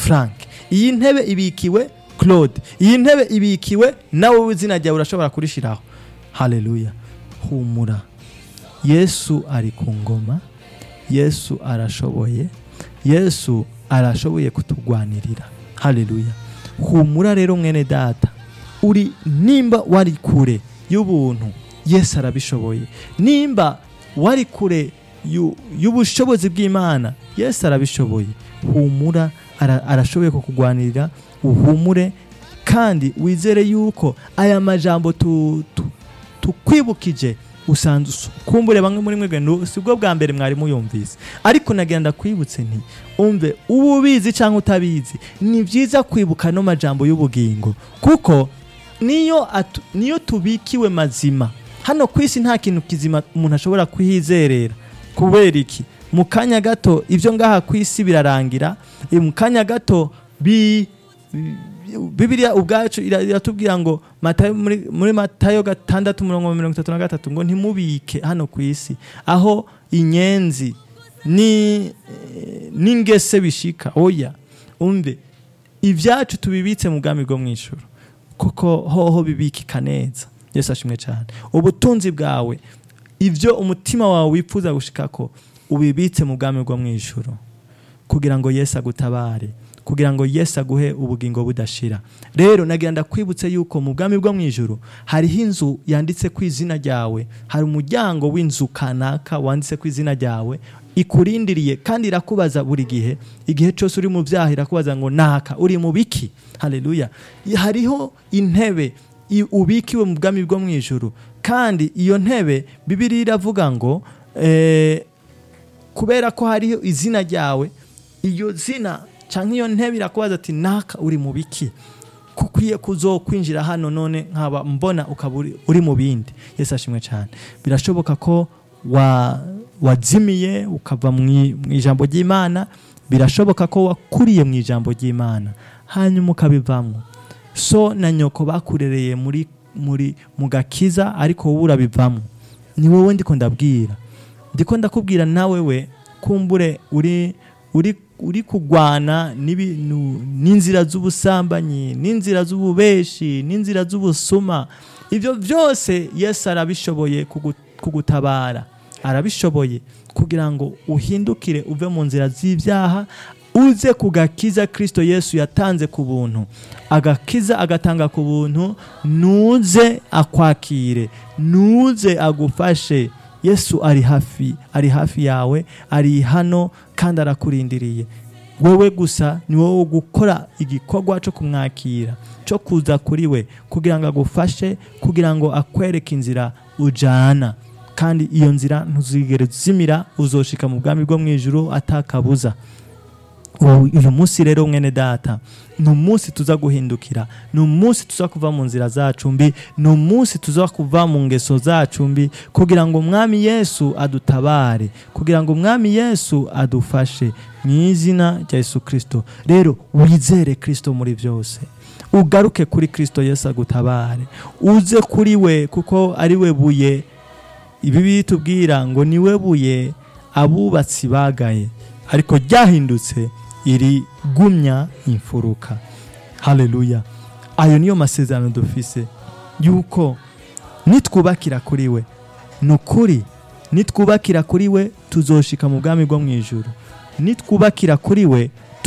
frank iyi ntebe ibikiwe claude iyi ntebe ibikiwe nawe izina ryawe urashobora kurishiraho haleluya humura yesu ari ku ngoma yesu arashoboye yesu arashoboye kutugwanirira haleluya humura rero mwene data uri nimba wari kure y'ubuntu yesu arabishoboye nimba wari kure yu- y'ubushobozi bw'imana yesu arabishoboye humura ara- arashoboye kukugwanirira uhumure kandi wizere yuko aya majambo tu- tu- tukwibukije usanzwe usu- kumbure bamwe muri mwe nu- si bwo bwa mbere mwari muyumvise ariko nagenda kwibutse nti umve uba ubizi cyangwa utabizi ni byiza kwibuka no majambo y'ubugingo kuko niyo atu- niyo tubikiwe mazima hano ku isi nta kintu kizima umuntu ashobora kuhizerera kubera iki mu kanya gato ibyo ngaha ku isi birarangira eh, mu kanya gato bi bibiliya ubwacu ira- iratubwira ngo matayo muri, muri matayo gatandatu umurongo mirongo itatu na gatatu ngo ntimubike hano ku isi aho inyenzi ni eh, n'ingese bishika oya umve ibyacu tubibitse mu bwami bwo mu ijuru kuko hoho bibikika neza yesu ashimwe cyane ubutunzi bwawe ibyo umutima wawe wifuza gushikako ubibitse mu bwami bwo mu ijuru kugira ngo yesu agutabare kugira ngo yesu aguhe ubugingo budashira rero nagira ndakwibutse yuko mu bwami bwo mu ijuru hariho inzu yanditse ku izina ryawe hari umuryango w'inzu kanaka wanditse ku izina ryawe ikurindiriye kandi irakubaza buri gihe igihe cyose uri mu byaha irakubaza ngo naka uri mu biki haleluya hariho intebe i- ubikiwe mu bwami bwo mu ijuru kandi iyo ntebe bibiri iravuga ngo eh, kubera ko hariho izina ryawe iyo zina cyangwa iyo ntebe irakubaza ati naka uri mu biki kukwiye kuzokwinjira hano none nkaba mbona ukaba uri- uri mu bindi yesu ashimwe cyane birashoboka ko wa wazimiye ukava mu i- mu ijambo ry'imana birashoboka ko wakuriye mu ijambo ry'imana hanyuma ukabivamo so na nyoko bakurereye muri muri mu gakiza ariko wowe urabivamo ni wowe ndiko ndabwira ndiko ndakubwira nawe we kumbure uri uri uri kugwana n'ibintu n'inzira z'ubusambanyi n'inzira z'ububeshi n'inzira z'ubusuma ibyo byose yesu arabishoboye kugu- kugutabara arabishoboye kugira ngo uhindukire uve mu nzira z'ibyaha uze ku gakiza kirisito yesu yatanze ku buntu agakiza agatanga ku buntu nuze akwakire nuze agufashe yesu ari hafi ari hafi yawe ari hano kandi arakurindiriye wowe gusa ni wowe gukora igikorwa cyo kumwakira cyo kuza kuri we kugira ngo agufashe kugira ngo akwereke inzira ujana kandi iyo nzira ntuzigere uzimira uzoshika mu bwami bwo mu ijuru atakabuza ubu- uyu munsi rero mwene data ni umunsi tuza guhindukira ni umunsi tuza kuva mu nzira zacu mbi ni umunsi tuza kuva mu ngeso zacu mbi kugira ngo umwami yesu adutabare kugira ngo umwami yesu adufashe mu izina rya yesu kirisito rero wizere kirisito muri byose ugaruke kuri kirisito yesu agutabare uze kuri we kuko ari we buye ibi bitubwira ngo ni we buye abubatsi bagaye ariko ryahindutse iri gumya imfuruka haleluya ayo niyo masezerano dufise yuko nitwubakira kuri we ni ukuri nitwubakira kuri we tuzoshika mu bwami bwo mu ijuru nitwubakira kuri we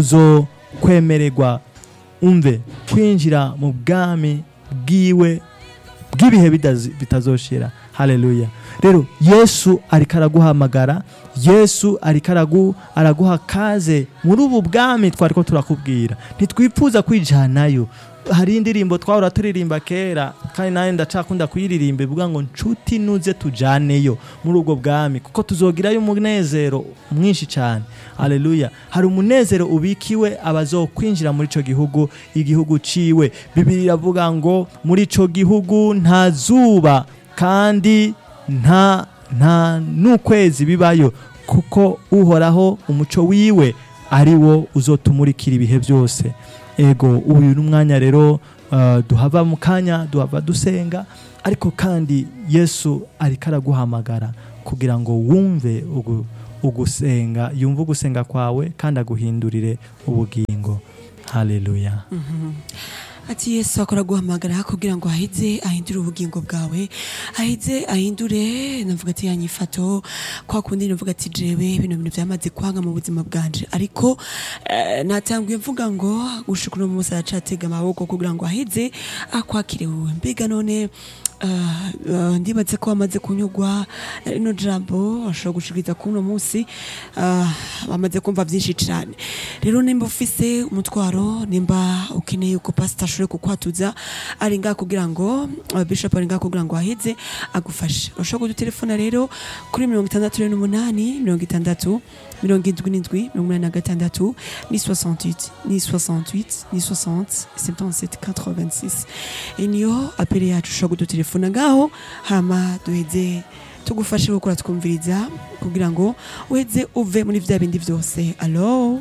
tuzokwemererwa umve kwinjira mu bwami bwiwe bw'ibihe bidazi- bitazoshira haleluya rero yesu ariko araguhamagara yesu ariko aragu- araguha kaze muri ubu bwami twari ko turakubwira ntitwifuza kwijanayo hari indirimbo twahora turirimba kera kandi nawe ndacakunda kuyiririmba ivuga ngo nshuti nuze tujaneyo muri ubwo bwami kuko tuzogirayo umunezero mwinshi cyane haleluya hari umunezero ubikiwe abazokwinjira muri icyo gihugu igihugu ciwe bibiri iravuga ngo muri icyo gihugu nta zuba kandi nta nta n'ukwezi bibayo kuko uhoraho umuco wiwe ari wo uzotumurikira ibihe byose ego uyu ni umwanya rero uh, duhava mu kanya duhava dusenga ariko kandi yesu ariko araguhamagara kugira ngo wumve ugu- ugusenga yumve ugusenga kwawe kandi aguhindurire ubugingo haleluya ati yesu akora guhamagara kugira ngo aheze ahindure ubugingo bwawe aheze ahindure navuga ati yanyifato kwa kundi navuga ati jewe bino bintu byamaze kwanga mu buzima bwanje ariko eh, natanguye mvuga ngo gushika uno munsi aracatega amaboko kugira ngo aheze akwakire wowe mbega none Uh, uh, ndibaze ko wamaze kunyugwa na rino jambo ashobora gushikiriza ku uno munsi uh, bamaze kumva byinshi cyane rero nimba ufise umutwaro nimba ukeneye uko pasita ashobore kukwatuza ari ngaha kugira ngo uh, bishop ari ngaha kugira ngo aheze agufashe urashobora kudutelefona rero kuri mirongo itandatu rero n'umunani mirongo itandatu mirongo indwi n'indwi mirongo inani na gatandatu ni 68 ni 68 ni 60 77 86 iyi niyo apere yacu ushobora kudutelefona ngaho hama duheze tugufashe gukora twumviriza kugira ngo uheze uve muri vya bindi vyose alo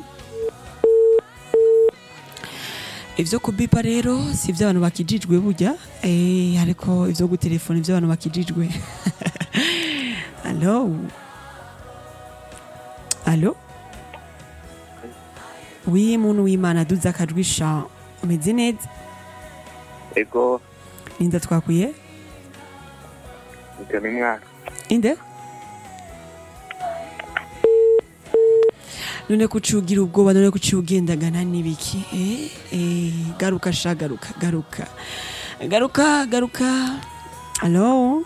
ivyo kubipa rero si ivy'abantu bakijijwe burya eh, ariko ivyo gutelefona ivy'abantu bakijijwe alo alo wi muntu w'imana duza akajwi sha umeze neza ego ninda twakwiye ibyo ni mwaka inde none kucugira ubwoba none kuciye ugendagana n'ibiki eh, eh, garuka sha garuka garuka garuka garuka alo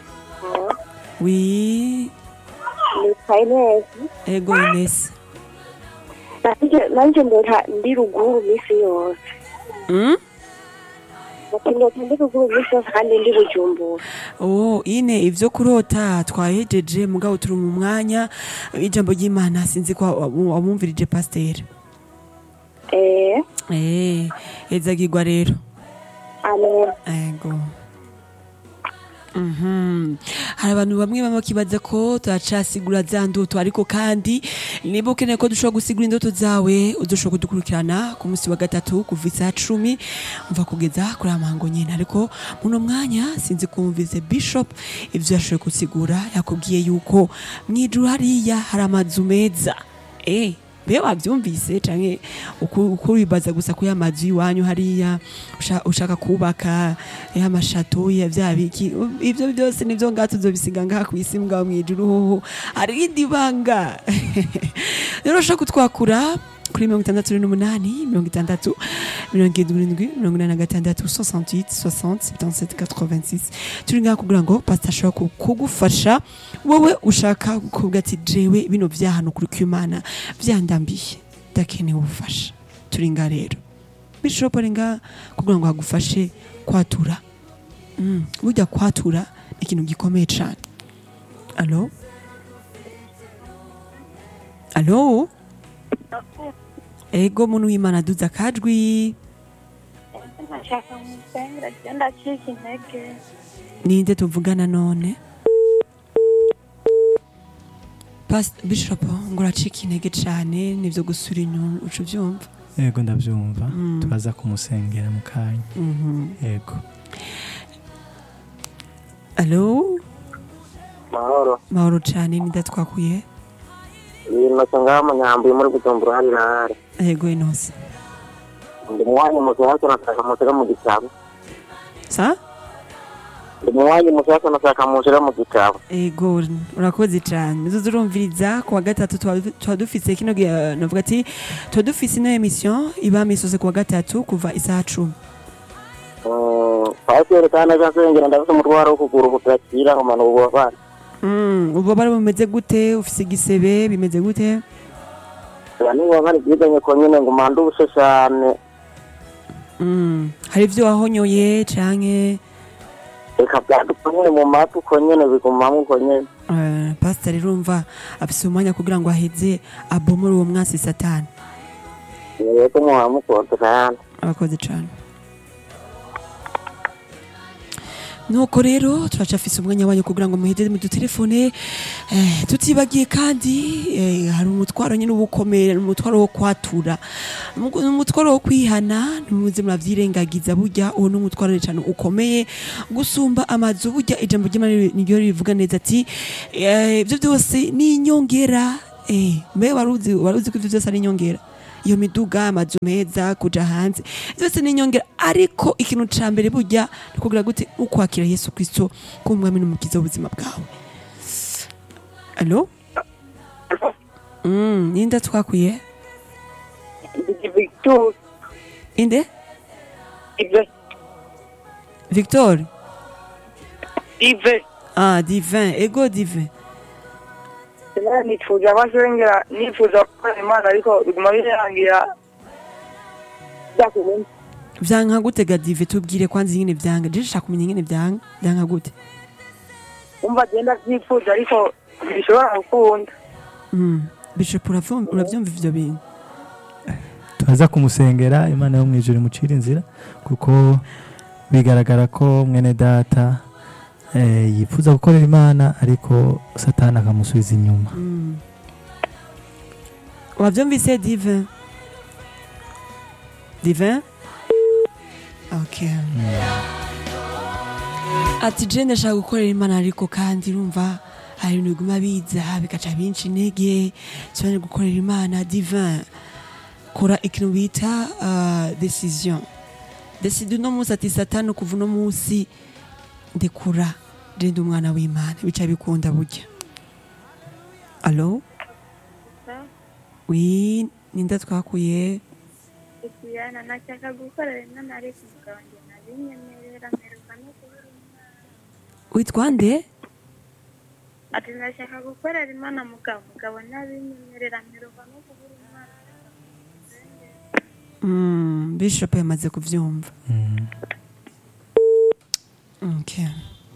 wi nitwa inezi ego inesi Nanje- nanje ndota ndi ruguru misi yose mm? ati ndota ndi ruguru misi yose kandi ndi bujumbura Oh, ine ivyo kurota twahejeje mugabo turi mu mwanya ijambo ry'Imana sinzi ko wamumvirije pasteur. eh Eh, ezagirwa rero. amen Ego. Mhm. Hari abantu bamwe bamwe bakibaza ko turacasigura za ndoto ariko kandi niba ukeneye ko dushobora gusigura indoto zawe udushobora kudukurikirana ku munsi wa gatatu kuva isaha cumi umva kugeza kuri amango nyine ariko muno mwanya sinzi kumvize bishop ivyo yashoboye gusigura yakubwiye yuko mwijuru hariya hari amazu meza eh be wavyumvise canke uku- uko wibaza gusa ko amazu iwanyu hariya usha- ushaka kubaka eh, amashato ya vya biki u- ivyo byose nivyo ngaha tuzobisiga ngaha kw'isi mugabo mwijuru hoho hari irindi banga rero ushaka kutwakura kuri mirongo itandatu n'umunani mirongo itandatu mirongo irindwi n'indwi mirongo inani na gatandatu 68 60 77 86 turi ngaha kugira ngo pasita ashobora ku- kugufasha wowe ushaka kuvuga ati jewe bino vyahano kuri kw'imana vyandambiye ndakeneye ubufasha turi ngaha rero bishop ari ngaha kugira ngo hagufashe kwatura mm. burya kwatura ni ikintu gikomeye cane alo alo ego muntu w'imana duza akajwi nashaka musengera je ndacika intege ninde tuvugana none Pas- bishop ngo uracika intege cane nivyo gusura inyuma uca uvyumva yego ndabyumva Mm. turaza kumusengera mu kanya Mhm. yego alo mahoro mahoro cane ninde twakuye ibintu ngaho munyambuye muri bujumbura hari na hari ego inose ndi muwanyi mushyashya nashaka mushyira mu gitabo sa ndi muwanyi mushyashya nashaka mushyira mu gitabo ego urakoze cane nizo zurumviriza ku wa gatatu tuba tuba dufise kino gihe navuga ati tuba dufise ino emission iba misose ku wa gatatu kuva isaha cumi pasiteri kandi aje ansengera ndafite umutwaro wo kugura ubudakira nkomana ububabare Mm, ububabare bumeze gute ufise igisebe bimeze gute aba ni ububabare bwiganye ko nyine ngo umande ubushe cyane Mm, hari ivyo wahonyoye canke reka byaduka nyine mu matwi uko nyine bigumamo uko nyine uh, pastor urumva afise umwanya kugira ngo aheze abomore uwo mwasi satani yego muhamukodera yandi abakoze cane nuko rero turacafise umwanya wanyu kugira ngo muheze mu dutelefone eh, tutibagiye kandi eh, hari umutwaro nyine uba ukomeye ni umutwaro wo kwatura Mu- ni umutwaro wo kwihana ntimuze muravyirengagiza burya uwo ni umutwaro cyane ukomeye gusumba amazu burya ijambo ry'imana niryo rivuga neza ati eh, ivyo byose ni inyongera eh, mbe waruzi waruzi ko ivyo byose ari inyongera iyo miduga amazu meza kuja hanze byose ni inyongera ariko ikintu ca mbere burya ni kugira gute ukwakira yesu kristo k'umwami n'umukiza w'ubuzima bwawe alo mm, ninde twakwiye Ndi Victor inde Ive victor Ive ah divin ego divin Sinari nifuza abasengera nifuza gukora imana ariko biguma birangira byakumenya vyanka gute ga dive tubwire kwanza ingene vyanga je nshaka kumenya ingene vyanga vyanka gute umva agenda byifuza ariko bishobora gukunda mm. bishop uravyumva uravyumva ivyo bintu turaza kumusengera imana yo mu ijuru imucira inzira kuko bigaragara ko mwene data eh, yifuza gukorera imana ariko satani akamusubiza inyuma Mm. wavyumvise divin divin okay ati je ndashaka gukorera imana ariko kandi urumva hari ibintu biguma biza bigaca binshi intege sobanura gukorera imana divin kora ikintu bita uh, decision decide uno munsi ati satani kuva uno munsi ndekura je ndi umwana w'imana bica bikunda burya alo wi ninde twakuye Ikiyana nashaka gukorera imana ariko umugabo njye nabinyemerera mperuka no kubura umwana witwa nde ati ndashaka gukorera imana mugabo mugabo nabinyemerera mperuka no kubura umwana mm, bishop yamaze kuvyumva Mm. okay.